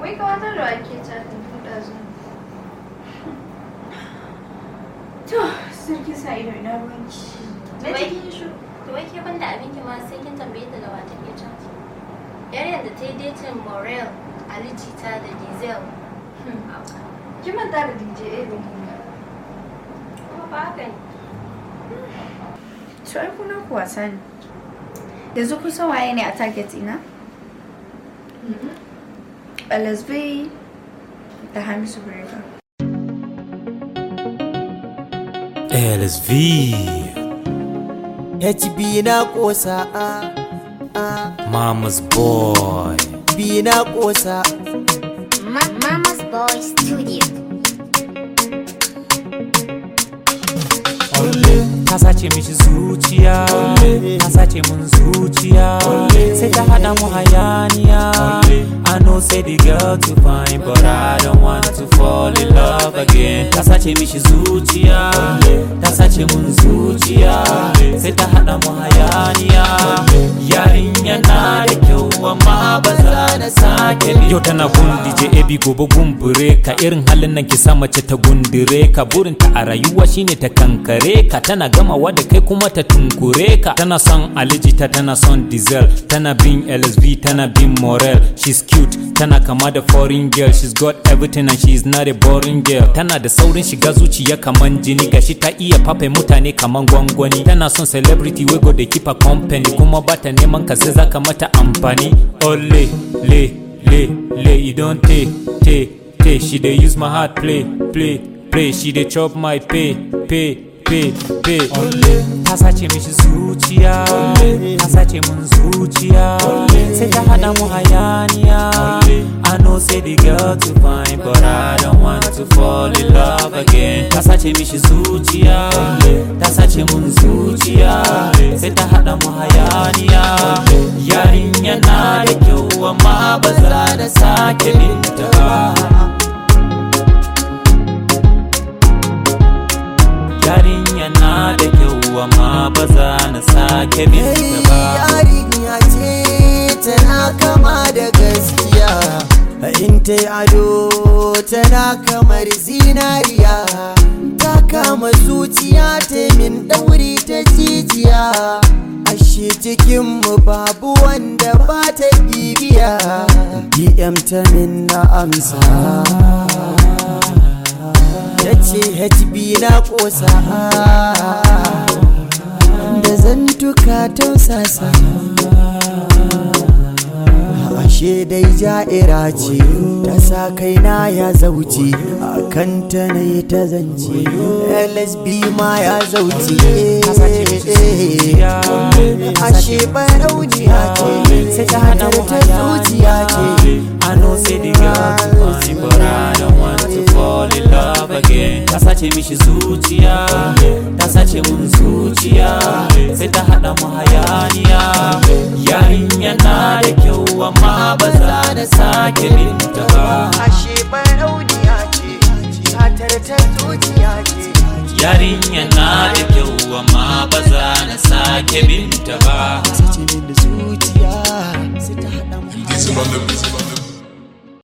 wai kawatar da ake chatin tun ɗazu To, sarki sa ido ina ruwanki. Na Wai- cikin shi. To wai ke banda abinki ma sai kin tambaye ta da wa take chat. Yar yadda ta yi datin Morel, Ali Jita da Diesel. ki manta da DJ Edo Kuma ba haka ne. To, ai kuna ku wasa ne. Yanzu kun san waye ne a target ina? LSB da Hamisu Brega. LSV HB na kosa a a Mama's boy B na kosa Mama's Boy Studio. ta sace mishi zuciya ta sace mun zuciya sai ta hada mu hayaniya I know say the girl too fine but I don't want to fall in love again ta sace mishi zuciya ta sace mun zuciya sai ta hada mu hayaniya yarinya na da kyau amma ba za na sake yau tana gun DJ AB gobe gumbure ka irin halin nan ki sa mace ta gundure ka burinta a rayuwa shine ta kankare ka tana gamawa da kai kuma ta tunkure ka tana son alijita tana son diesel tana bin lsv tana bin morel she's cute tana kama da foreign girl she's got everything and she's not a boring girl tana da saurin shiga zuciya kaman jini gashi ta iya fafe mutane kaman gwangwani tana son celebrity wey go dey keep her company kuma bata neman ka sai zaka mata amfani ole le le le you don te te te she dey use my heart play play play she dey chop my pay pay pay pay ta sace mishi zuciya ta sace mun zuciya sai ta hada mu hayaniya I know say the girl too fine but I don't want to fall in love again ta sace mishi zuciya ta sace mun zuciya sai ta hada mu hayaniya yarinya na da kyau amma ba za da sake binta ba yarinya na da kyau amma ba za na sake binta ba yarinya ce tana kama da gaskiya in ta yi ado tana kamar zinariya ta kama zuciya ta min ɗauri ta jijiya ashe cikinmu babu wanda ba ta bibiya dm ta min na amsa ta ce hb na ƙosa da zantuka tausasa ashe dai ja'ira ce ta sa kaina ya zauce a kanta na yi ta zance lsb ma ya zauce ashe barauniya ce sai ta hada mu ta zuciya ce I know say the girl too fine but I don't want to fall in love again ta sace mishi zuciya ta sace mun zuciya sai ta hada mu hayaniya yarinya na da kyau amma ba za na sake binta ba ashe barauniya ce satar ta zuciya ce yarinya na da kyau amma ba za na sake binta ba sace min da zuciya sai ta hada mu Diesel on the, diesel on the